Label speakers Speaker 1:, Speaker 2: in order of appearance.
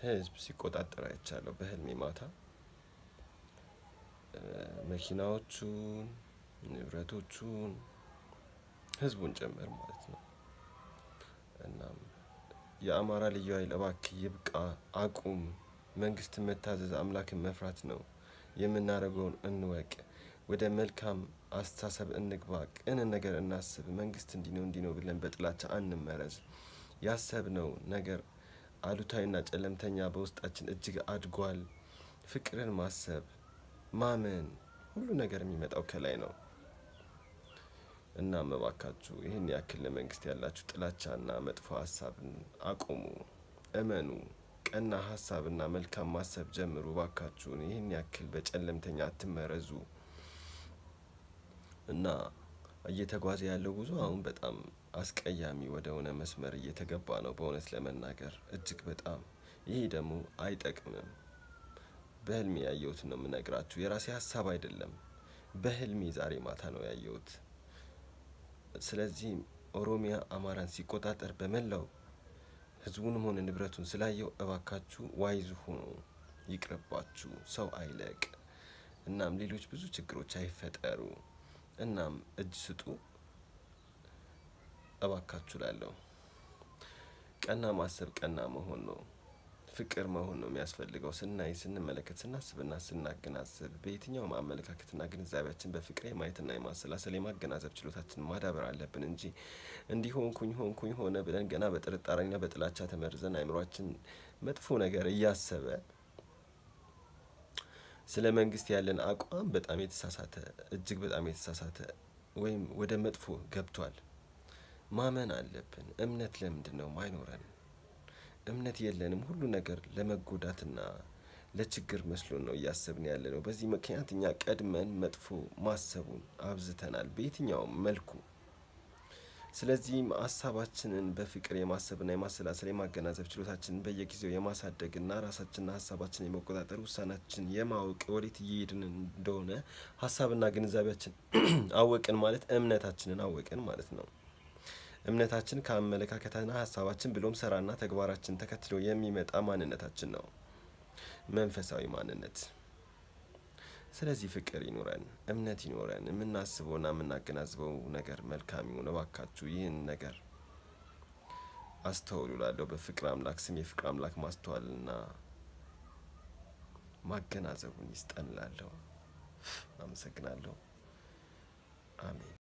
Speaker 1: ህዝብ ሲቆጣጠር አይቻለሁ በህልሜ ማታ መኪናዎቹን፣ ንብረቶቹን፣ ህዝቡን ጭምር ማለት ነው። እናም የአማራ ልዩ ኃይል እባክህ ይብቃ፣ አቁም፣ መንግስትን መታዘዝ አምላክን መፍራት ነው፣ የምናደርገውን እንወቅ፣ ወደ መልካም አስተሳሰብ እንግባ፣ ቅን ነገር እናስብ፣ መንግስት እንዲህ ነው እንዲህ ነው ብለን በጥላቻ አንመረዝ፣ ያሰብነው ነገር አሉታዊና ጨለምተኛ በውስጣችን እጅግ አድጓል። ፍቅርን ማሰብ ማመን፣ ሁሉ ነገር የሚመጣው ከላይ ነው። እናም እባካችሁ ይህን ያክል ለመንግስት ያላችሁ ጥላቻና መጥፎ ሀሳብን አቁሙ፣ እመኑ፣ ቀና ሀሳብና መልካም ማሰብ ጀምሩ። እባካችሁን ይህን ያክል በጨለምተኛ አትመረዙ። እና እየተጓዘ ያለው ጉዞ አሁን በጣም አስቀያሚ ወደ ሆነ መስመር እየተገባ ነው። በእውነት ለመናገር እጅግ በጣም ይሄ ደግሞ አይጠቅምም። በህልሜ ያየሁትን ነው የምነግራችሁ። የራሴ ሀሳብ አይደለም። በህልሜ ዛሬ ማታ ነው ያየሁት። ስለዚህም ኦሮሚያ አማራን ሲቆጣጠር በመላው ህዝቡንም ሆነ ንብረቱን ስላየው እባካችሁ ዋይዙ ሆኖ ይቅርባችሁ፣ ሰው አይለቅ። እናም ሌሎች ብዙ ችግሮች አይፈጠሩ። እናም እጅ ስጡ እባካችሁ ላለሁ ቀና ማሰብ ቀና መሆን ነው። ፍቅር መሆን ነው የሚያስፈልገው። ስናይ፣ ስንመለከት፣ ስናስብና ስናገናዘብ በየትኛውም አመለካከትና ግንዛቤያችን በፍቅር የማየትና የማሰላሰል የማገናዘብ ችሎታችን ማዳበር አለብን እንጂ እንዲህ ሆንኩኝ ሆንኩኝ ሆነ ብለን ገና በጥርጣሬና በጥላቻ ተመርዘን አይምሯችን መጥፎ ነገር እያሰበ ስለ መንግስት ያለን አቋም በጣም የተሳሳተ እጅግ በጣም የተሳሳተ ወይም ወደ መጥፎ ገብቷል። ማመን አለብን። እምነት ለምንድን ነው ማይኖረን? እምነት የለንም። ሁሉ ነገር ለመጎዳትና ለችግር መስሎን ነው እያሰብን ያለ ነው። በዚህ ምክንያት እኛ ቀድመን መጥፎ ማሰቡን አብዝተናል በየትኛውም መልኩ። ስለዚህም ሀሳባችንን በፍቅር የማሰብና የማሰላሰል የማገናዘብ ችሎታችንን በየጊዜው የማሳደግና ራሳችንና ሀሳባችንን የመቆጣጠር ውሳናችን የማወቅ ወዴት እየሄድን እንደሆነ ሀሳብና ግንዛቤያችን አወቅን ማለት እምነታችንን አወቅን ማለት ነው። እምነታችን ከአመለካከትና ሀሳባችን ብሎም ስራና ተግባራችን ተከትሎ የሚመጣ ማንነታችን ነው፣ መንፈሳዊ ማንነት። ስለዚህ ፍቅር ይኑረን፣ እምነት ይኑረን። የምናስበውና የምናገናዝበው ነገር መልካም ይሁን። እባካችሁ ይህን ነገር አስተውሉ። ላለሁ በፍቅር አምላክ ስም የፍቅር አምላክ ማስተዋልና ማገናዘቡን ይስጠን። ላለሁ አመሰግናለሁ። አሜን።